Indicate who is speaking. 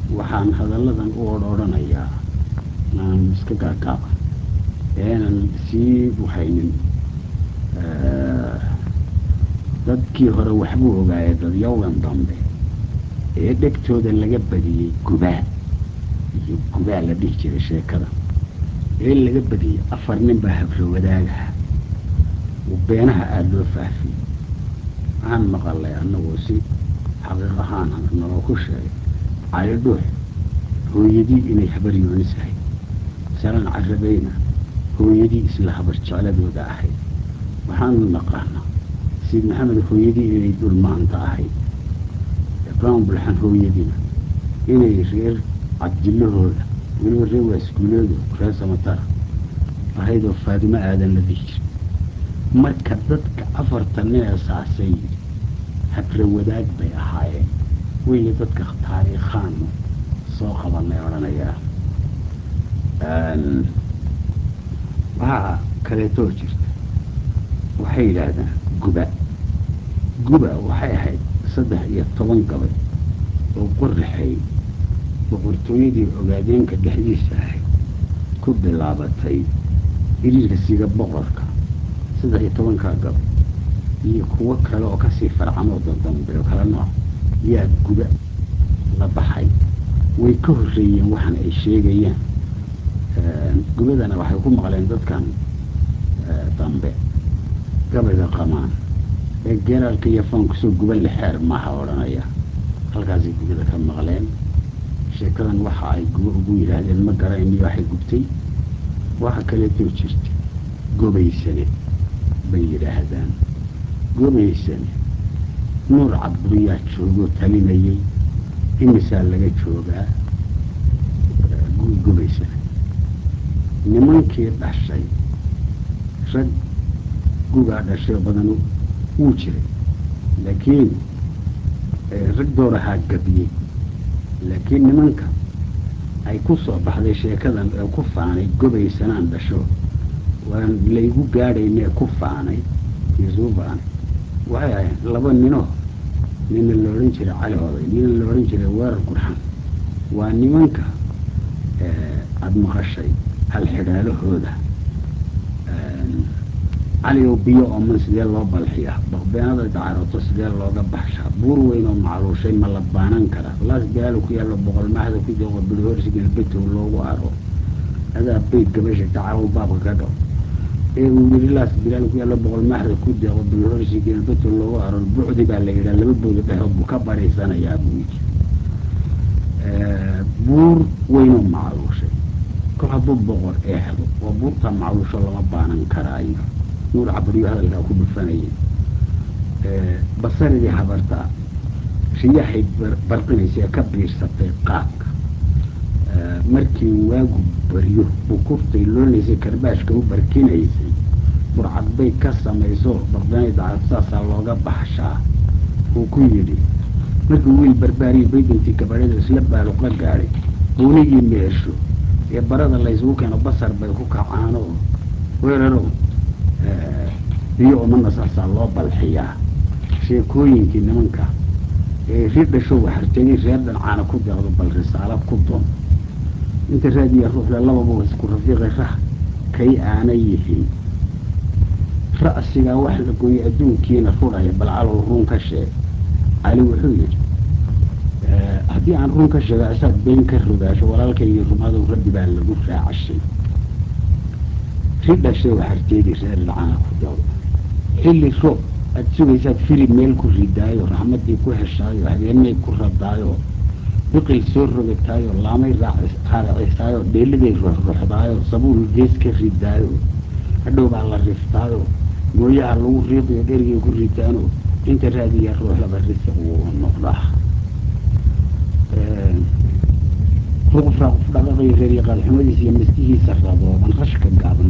Speaker 1: waxaan hadalladan u odrhodhanayaa aan iska gaagaaba eenan sii buhaynin dadkii hore waxbuu ogaayay dadyowgan dambe ee dhegtooda laga badiyey gubaa iyo gubaa la dhihi jiray sheekada ee laga badiyey afar nin baa habro wadaagaha beenaha aada loo faafiyey waxaan maqalay annagoo si xaqiiq ahaan naloo ku sheegay cali dhuux hooyadii inay habar yoonis ahayd salan carabeyna hooyadii isla habar jecladooda ahayd waxaanu naqaanaa siid maxamed hooyadii inay dulmaanta ahayd ibraahim bulxan hooyadiina inay reer cabdillahooda weliba reer waaskuuleedu reer samatara ahaydoo faadimo aadan la dhihi jiray marka dadka afartan nin ee saasay habra wadaag bay ahaayeen weeye dadka taariikhaanu soo qabanay odhanayaa waxaa kaleetoo jirta waxay yidhaahdaan guba guba waxay ahayd saddex iyo toban gabay oo qorraxay boqortooyadii ogaadeenka dhexdiisa ahayd ku bilaabatay iriirka siga boqorka saddex iyo tobankaa gabay iyo kuwo kale oo kasii farcamoo dandambe oo kale nooc yaa guba la baxay way ka horreeyeen waxan ay sheegayaan gubadana waxay ku maqleen dadkan dambe gabayga qamaan ee geeraalka iyo faankusoo guba lixeer maaha odhanaya halkaasay gubada ka maqleen sheekadan waxa ay gubo ugu yidhaahdeen ma garayniyo waxay gubtay waxa kaleetoo jirta gobaysane bay yidhaahdaan gobaysane nuur cabduriyaa joogoo talinayay imisaa laga joogaa gobaysane nimankii dhashay rag gugaa dhashay badan wuu jiray laakiin rag doorahaa gabiyey laakiin nimanka ay ku soo baxday sheekadan ee ku faanay gobaysanaan dhasho waan laygu gaadhaynee ku faanay yusuufaan waxay ahayd laba ninoo nina la odhan jiray cali oday nina la odhan jiray weerar gurxan waa nimanka aada maqashay halxidhaalahooda caligow biyo ooman sidee loo balxiyaa baqbeenada dacaroto sidee looga baxshaa buur weyn oo macluushay ma la baanan karaa laas bilaalo ku yaallo boqolmahda ku deeqo bilhorsi galbetow loogu aro adaa bayd gabasha dacarow baabka ka dhaw ee uu yidhi laas bilaal ku yaallo boqolmahda ku deeqo bilhorsi galbetow loogu aro bucdi baa la yidhaha laba booda dhexood buu ka bariisanayaa buu yidhi buur weynoo macluushay kol hadduu boqor eexdo waa buurtaa macluusho lama baanan karaayo nuur cabriyo hadalkaa ku dhufanayay basaridii habartaa riyahay barqinaysa ee ka biirsatay qaabka markii waagu baryo bukurtay loonaysay karbaashka u barkinaysay burcad bay ka samayso baqdanay dacad saasaa looga baxshaa uu ku yidhi markii wiil barbaariyo baydintii gabadhada isla baaluqa gaadhay buunigii meesho ee barada laysugu keeno basar bay ku kacaano weerarow biyo umana saasaa loo balxiyaa sheekooyinkii nimanka ee ri dhashow waxartegay reer dhancaana ku deeqdo bal risaalo ku doon inta raadiya ruuxle lababa isku rafiiqay rah kay aana yihiin ra'sigaa wax la gooyey adduunkiina rudhaya bal calow run ka sheeg cali wuxuu yidhi haddii aan run ka sheego isaad been ka rogaasho walaalkaygii rumadow rabbi baa lagu raacashay ri dhashay waxarteedii reer dhacana ku deeqdo xilli roob aada sugaysaad filib meel ku ridaayo raxmaddii ku heshaayo habeenay ku radaayo biqil soo rogataayo laamay raaracisaayo dheeliday ruxruxdaayo sabuul gees ka ridaayo hadhow baa la riftaayo gooyaha lagu riiqiyo dherigay ku ritaano inta raadiya ruuxlaba risiq wuu noqdaa ruqufraaquf dhaqaqayo reeryaqaad xumadiisa iyo maskihiisa radooban rashka gaaban